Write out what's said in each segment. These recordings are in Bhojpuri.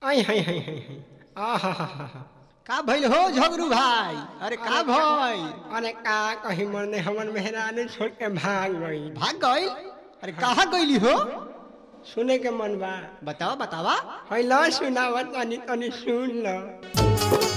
आई हाय हाय हाय हाय आहा का भइल हो झगरू भाई अरे का भइल अरे का कहीं मरने हमन मेहरानी छोड़ के भाग गई भाग गइल अरे कहाँ गइली हो सुने के मन बा बतावा बतावा है ल सुनावत तनी तनी सुन ल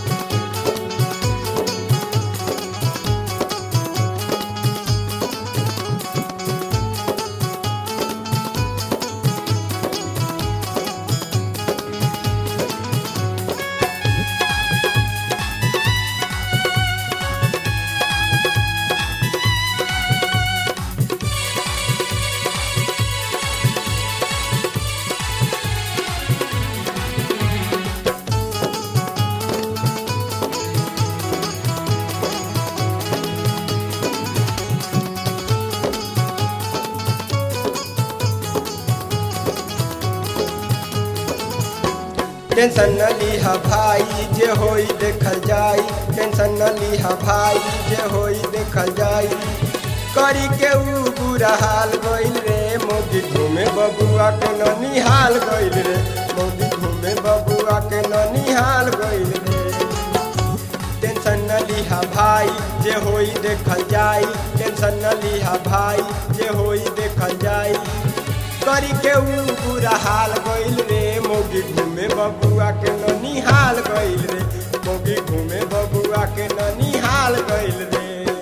टेंशन न लीहा भाई जे होई देखल जाई टेंशन न लीहा भाई जे होई देखल जाई करी के ऊ बुरा हाल गइल रे मोदी घूमे बबुआ के ननिहाल गइल रे मोदी घूमे बबुआ के ननिहाल गइल रे टेंशन न लीहा भाई जे होई देखल जाई टेंशन न लीहा भाई जे होई देखल जाई करी के ऊ बुरा हाल गइल रे मोगी घूमे बबुआ के ननिहाल गइल रे मोगी घूमे बबुआ के ननिहाल गइल रे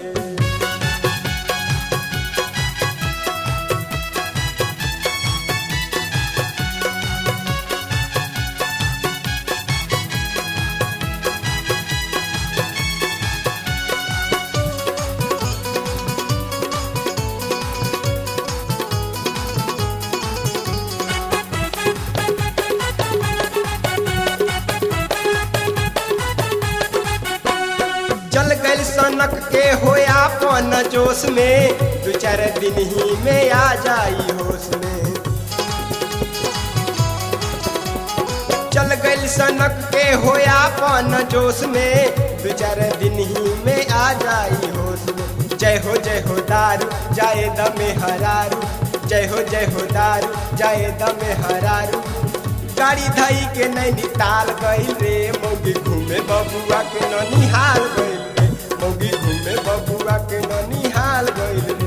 चल गइल सनक के होया पन जोश में दू चार दिन ही में आ जाई होश में चल गइल सनक के होया पन जोश में दू चार दिन ही में आ जाई होश में जय हो जय हो दारू जाए दमे हरारू जय हो जय हो दारू जाए दमे हरारू गाड़ी धई के नैनीताल गइल रे मौगी घूमे बबुआ के ननिहाल गइल रे मौगी घूमे बबुआ के ननिहाल गइल रे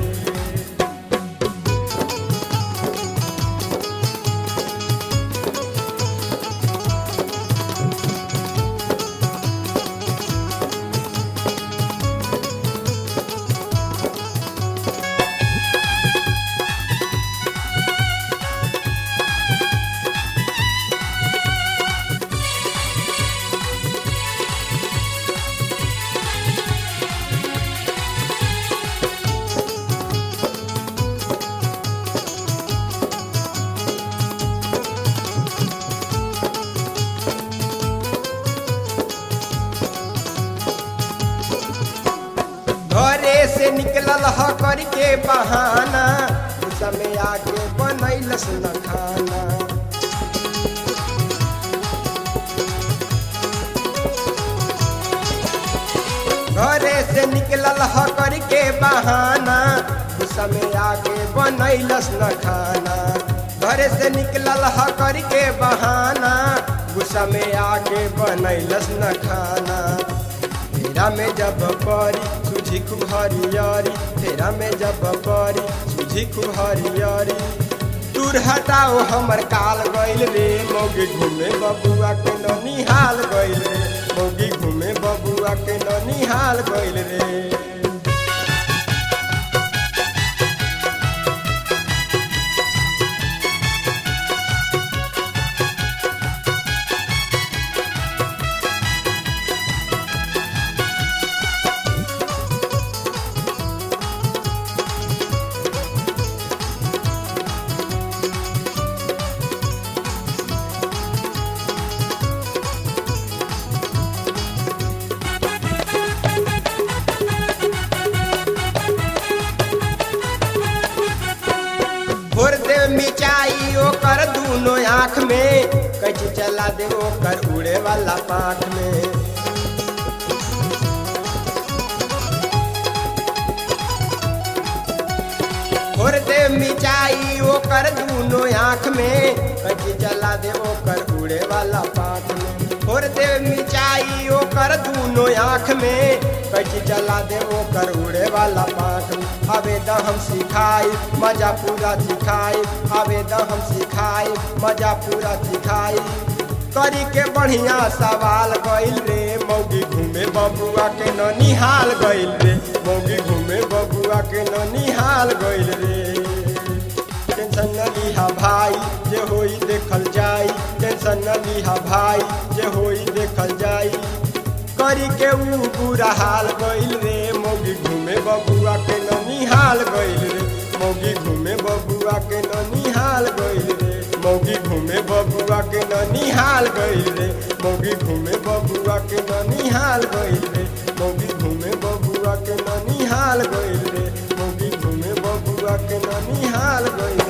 घरे से निकलल ह करके बहाना गुस्सा में आके बनैलस न खाना घरे से निकलल ह करके बहाना गुस्सा में आके बनैलस न खाना घरे से निकलल ह करके बहाना गुस्सा में आके बनैलस न खाना तेरा में जब परी सूझी खूब हरियरी तेरा में जब परी सूझी खूब हरियरी दूर हटाओ हमर काल गइल रे मौगी घूमे बबुआ के ननिहाल गइल रे मौगी घूमे बबुआ के ननिहाल गइल रे भोर दे मिचाई ओकर दूनो आँख में कैची चला दे ओकर उड़े वाला पाख में भोर दे मिचाई ओकर दूनो आँख में कटी जला दे ओकर उड़े वाला पा ओकर दूनो आँख में कैची चला दे ओकर उड़े वाला पाख में अबे द हम सिखाई मजा पूरा सिखाई अबे द हम सिखाई मजा पूरा सिखाई करी के बढ़िया सवाल गइल रे मौगी घूमे बबुआ के ननिहाल गइल रे मौगी घूमे बबुआ के ननिहाल गइल रे टेंशन न लिहा भाई जे होई देखल जाई टेंशन न लिहा भाई जे होई देखल जाई करी के ऊ बुरा हाल गइल रे मौगी घूमे बबुआ के ननिहाल गइल रे मौगी घूमे बबुआ के ननिहाल गइल रे मौगी घूमे बबुआ के ननिहाल गइल रे मौगी घूमे बबुआ के ननिहाल गइल रे मौगी घूमे बबुआ के ननिहाल गइल रे मौगी घूमे बबुआ के ननिहाल गइल